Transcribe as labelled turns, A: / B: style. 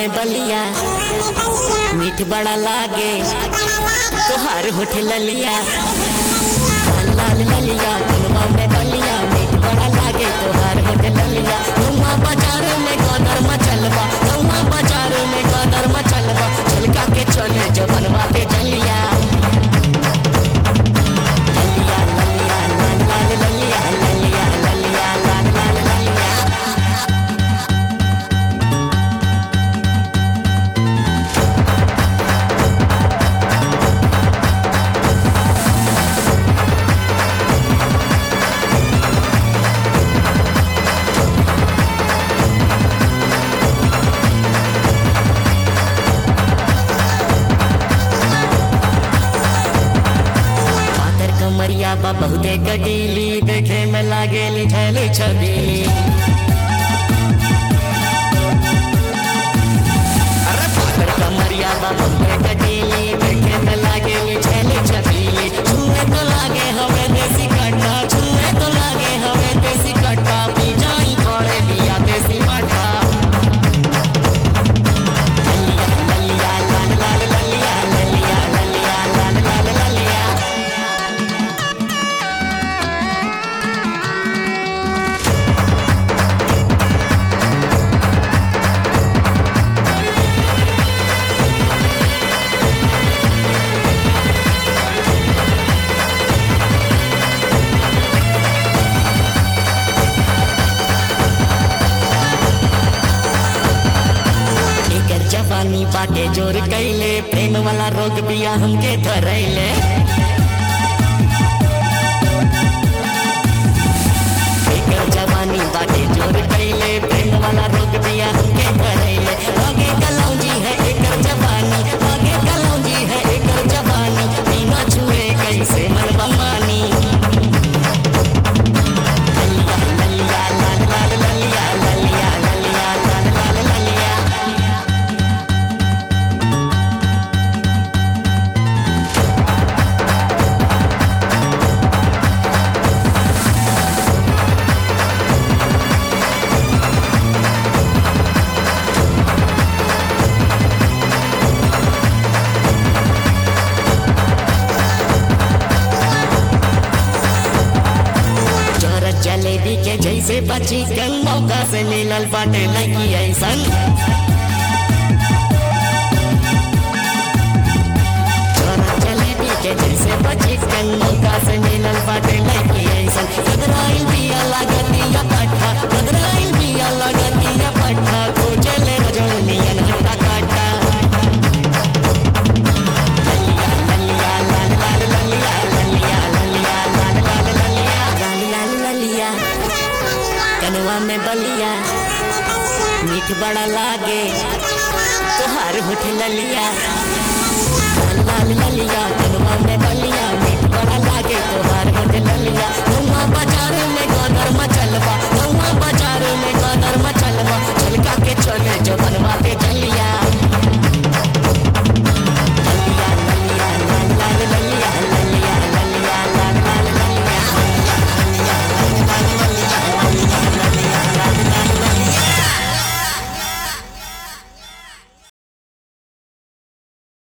A: में बलिया मीठ बड़ा लागे तोहार होठ ललिया लाल लाल ललिया कनवा में बलिया मीठ बड़ा लागे तोहार होठ ललिया गौवा बाजार में गदर मचलबा गौवा बाजार में गदर मचलबा झलका के चले जबनवा के जलिया ललिया ललिया लाल लाल ललिया ललिया ललिया लाल लाल ललिया पातर कमरिया बा बहुते कटीली देखे में लागेली छैली छबीली अरे पातर कमरिया बा बहुते कटीली देखे में लागेली छैली छबीली छुए तो लागे हमें देसी कट्टा छुए तो लागे हमें देसी कट्टा पी जाई थोड़े दिया देसी मट्टा ललिया ललिया लाल लाल ललिया ललिया ललिया लाल लाल ललिया एकर जवानी बाटे जोर कैले प्रेम वाला रोग बिया हमके धरैले एकर जवानी बाटे जोर कैले प्रेम वाला रोग बिया हमके धरैले आगे कलौजी है एकर जवानी आगे कलौजी है एकर जवानी बिना छुए कैसे मनवा मानी ललिया ललिया लाल लाल ललिया ललिया ललिया लाल लाल ललिया चोरत जलेबी के जैसे बची कल मौका से मिलल बाटे लगी ऐसन चोरत जलेबी के जैसे बची कल मौका से मिलल बाटे लगी ऐसन कदराइल बिया लागतिया पट्टा कदराइल बिया लागतिया पट्टा को चले रजोनियन हट्टा काटा ललिया ललिया लाल लाल ललिया ललिया ललिया लाल लाल ललिया लाल लाल ललिया कनवा में बलिया मीठ बड़ा लागे तोहार होठ ललिया लाल लाल ललिया